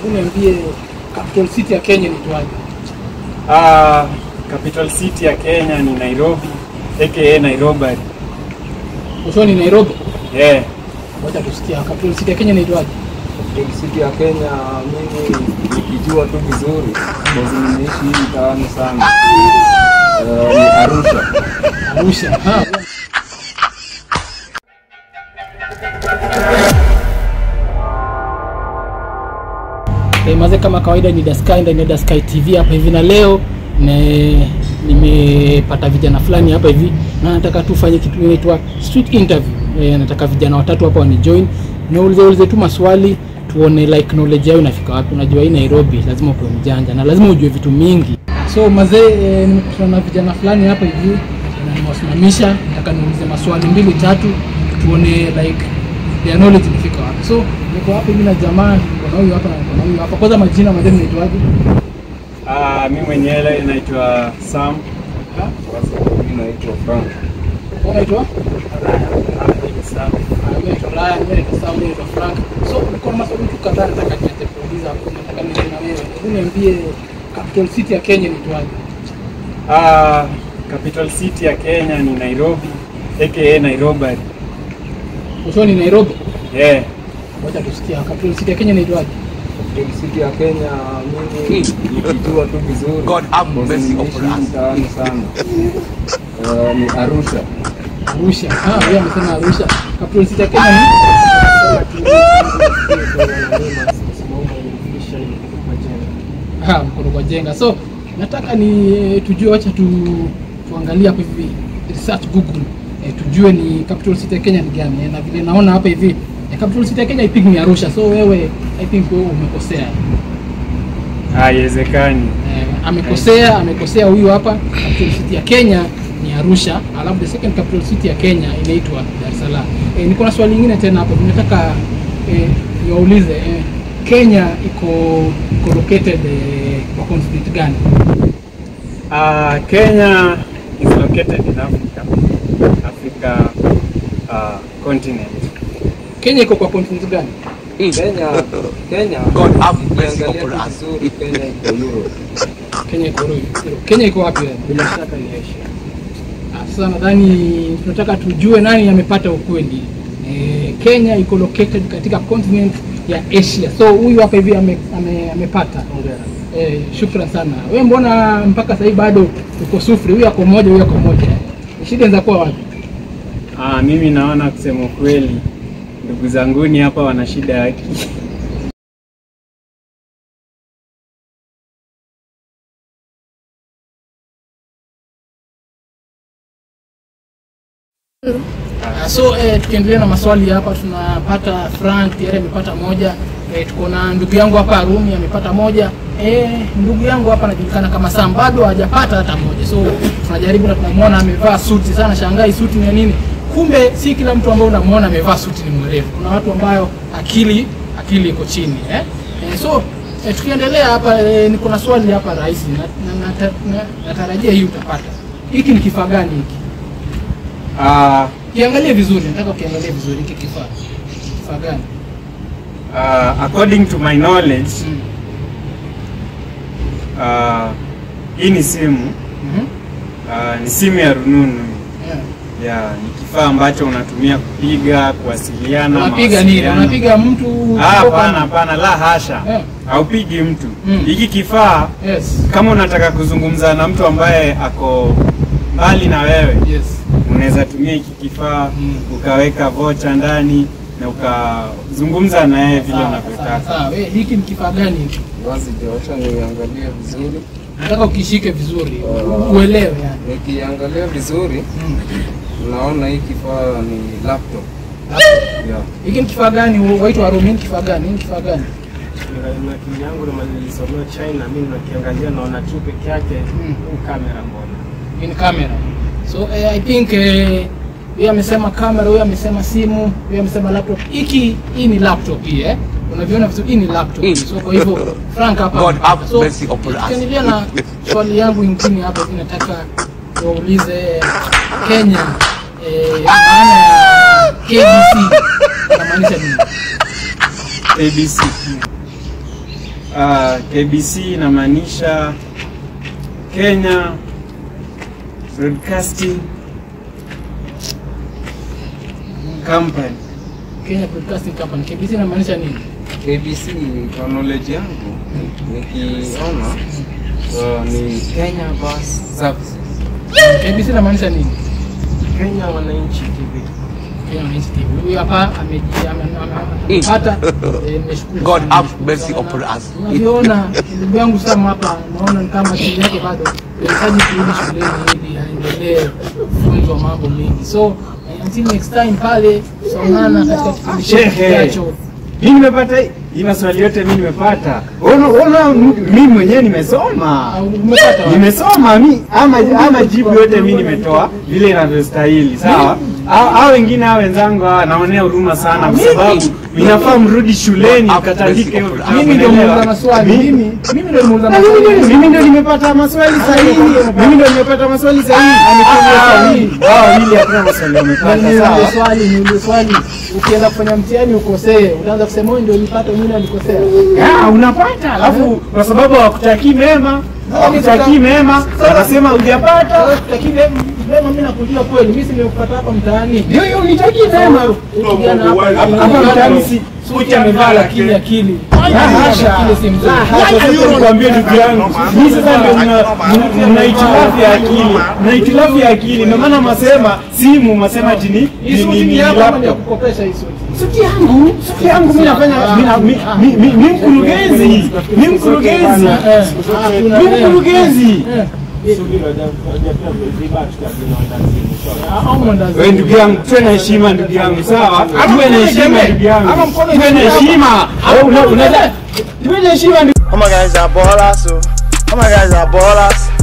hebu niambie capital city ya Kenya ni tuaje? Ah, capital city ya Kenya ni Nairobi aka Nairobi. Usho ni Nairobi. Yeah. Wacha tusikia capital city ya Kenya ni tuaje? Capital City ya Kenya, mimi nikijua tu vizuri, sababu nimeishi hii mtaani sana. Eh, ni Arusha. Arusha. Ha. Eh, maze kama kawaida ni Daskai ndani ya Daskai TV hapa hivi na leo ne, nimepata vijana fulani hapa hivi na nataka tufanye kitu inaitwa street interview. Eh, nataka vijana watatu hapa wani join niulize ulize tu maswali tuone like knowledge yao inafika wapi. Unajua hii Nairobi lazima ukuwe mjanja na lazima ujue vitu mingi. So mazee, eh, nimekutana na vijana fulani hapa hivi na nimewasimamisha, nataka niulize maswali mbili tatu tuone like their knowledge imefika wapi. So niko hapa hivi na jamaa, niko na huyu hapa na niko na huyu hapa. Kwanza majina mazee, mnaitwaje? Ah, mimi mwenyewe naitwa Sam. Mimi naitwa Frank. Wewe unaitwa? Sam. Ah, mimi naitwa Ryan, mimi naitwa Sam, mimi naitwa Frank. So niko na maswali tu kadhaa nataka nianze kuuliza hapo. Nataka nianze na wewe. Hebu niambie capital city ya Kenya ni tuaje? Ah, capital city ya Kenya ni Nairobi aka Nairobi. Usho ni Nairobi. Yeah. Wacha tusikia capital city ya Kenya ni tuaje? Capital City ya Kenya, mimi nikijua tu vizuri, God have sababu mercy nimeishi upon hii us. mtaani sana. Eh, ni Arusha. Arusha. Ah, yeye amesema Arusha. Capital city ya Kenya ni Ha, mkono kwa jenga. So nataka ni tujue, wacha tu tuangalie hapa hivi research Google e, tujue ni capital city ya Kenya ni gani e, na vile naona hapa hivi e, capital city ya Kenya I think ni Arusha. So wewe I think wewe umekosea. Haiwezekani. E, amekosea, amekosea huyu hapa. Capital city ya Kenya ni Arusha, alafu the second capital city ya Kenya inaitwa Dar es Salaam. E, niko na swali lingine tena hapo, nataka e, niwaulize e, Kenya iko iko located e, kwa continent gani? Ah, Kenya is located in Africa. Africa uh, continent. Kenya iko kwa continent gani? Kenya, Kenya, God have mercy ukiangalia upon tu us. vizuri, Kenya iko Europe. Kenya iko Europe. Kenya iko wapi? wewe? Bila shaka ni Asia. Ah, Sasa nadhani tunataka tujue nani amepata ukweli. E, Kenya iko located katika continent ya Asia. So huyu hapa hivi ame, ame, amepata. Eh, shukran sana. Wewe mbona mpaka sasa hivi bado uko sufuri? Huyu ako moja, huyu ako moja. Shida inaweza kuwa wapi? Ah, mimi naona kusema kweli ndugu zanguni hapa wana shida ya akili. Ah, So eh, tukiendelea na maswali hapa, tunapata Frank tayari amepata moja. Eh, tuko na ndugu yangu hapa Arumi amepata moja. Eh, ndugu yangu hapa anajulikana kama Sam bado hajapata hata moja. So tunajaribu na tunamwona amevaa suti sana, shangai suti ni ya nini? Kumbe si kila mtu ambaye unamwona amevaa suti ni mwerevu. Kuna watu ambayo akili akili iko chini eh? Eh, so eh, tukiendelea hapa eh, niko na swali hapa rahisi na, na, na, na, natarajia hii utapata. Hiki ni kifaa gani hiki? Ah, Kiangalie vizuri, nataka ukiangalie vizuri hiki kifaa. Kifaa gani? ah, according to my knowledge Mm. ah, hii ni simu Mhm. ah, ni simu ya rununu Yeah. ya ni kifaa ambacho unatumia kupiga kuwasiliana Unapiga nini? mawasiliano. Unapiga mtu Ah, kutoka- hapana hapana la hasha Eh. haupigi mtu Mm. hiki kifaa Yes. kama unataka kuzungumza na mtu ambaye ako mbali na wewe Yes. unaweza tumia hiki kifaa Mm. ukaweka vocha ndani na ukazungumza na yeye vile Sawa, sawa, unavyotaka sawa. Wewe hiki ni kifaa gani hiki? Basi Joshua, niangalie vizuri. Nataka ukishike vizuri, Ah. uelewe yani. Nikiangalia vizuri, Mm. naona hii kifaa ni laptop. Yeah. Hiki ni kifaa gani? Waitwa Arumi, ni kifaa gani? Ni kifaa gani? na akili yangu na nilisomea China, mimi nakiangalia naona tu peke yake Mm. huu kamera mbona Hii ni kamera. So eh, I think eh, huyu amesema kamera, huyu amesema simu, huyu amesema laptop. Hiki hii ni laptop hii eh. Unaviona vizuri, hii ni laptop. So kwa hivyo Frank hapa. God have so, mercy upon us. tukiendelea na swali yangu ingine hapa hivi nataka waulize Kenya eh, maana ya KBC inamaanisha nini? ABC Uh, KBC inamaanisha Kenya Broadcasting Company. Kenya Broadcasting Company. KBC inamaanisha nini? KBC kwa knowledge yangu nikiona uh, ni Kenya Bus Services. KBC inamaanisha nini? Kenya Wananchi TV. Kenya Wananchi TV. Huyu hapa ameji- ame- ame- amepata. eh, nimeshukuru God sana, have nimeshukuru mercy sana. upon us. Unavyoona ndugu yangu Sam hapa, naona ni kama akili yake bado inahitaji kurudi shuleni ili aendelee kufunzwa mambo mengi. So eh, until next time pale tutaonana katika kipindi chetu Shehe. kijacho. Mimi nimepata hii- hii maswali yote mimi nimepata. Ona ona mimi mwenyewe nimesoma. Ah, Umepata wapi? Nimesoma mi ama ama jibu yote mimi nimetoa vile inavyostahili. Sawa? Hao hao wengine hao wenzangu hawa naonea huruma sana kwa sababu inafaa mrudi shuleni mkatandike Mimi ndio muuliza maswali. Mimi mimi ndio muuliza Na mimi ndio- maswali. mimi ndio nimepata maswali sahihi. Mimi ndio nimepata maswali sahihi. sahihi. Wao wawili hakuna maswali wamepata. Niulize Sawa? swali, niulize swali. Ukienda kufanya mtihani ukosee, utaanza kusema wewe ndio ulipata, mwingine alikosea. Ya, unapata alafu kwa sababu hawakutakii mema hawakutakii mema wanasema hujapata Sasa tutakii mema, mimi nakujua kweli, mimi si nimekupata hapa mtaani. ndio hiyo unitakii mema Kijana hapa hapa mtaani si suti amevaa lakini akili. La hasha. Akili si mzuri. La hasha, sasa nikwambie ndugu yangu hii sasa ndio mna- mna- mna hitilafu ya akili mna hitilafu ya akili ndio maana masema simu masema ati ni Hii ni- suti ni- ni ni yako ama ni ya laptop kukopesha hii suti? suti yangu suti yangu mimi nafanya mimi na- mi- mi- mi- mi mkurugenzi mi mkurugenzi Eh, ah, tuna- mi mkurugenzi eh, ah, au mwandazi. Wewe ndugu yangu, tuwe na heshima ndugu yangu, sawa? Tuwe na heshima ndugu yangu, Ama mkono tuwe na juu. heshima. Wewe una- unaweza- Tuwe na heshima ndugu All my guys are ballers, so all my guys are ballers.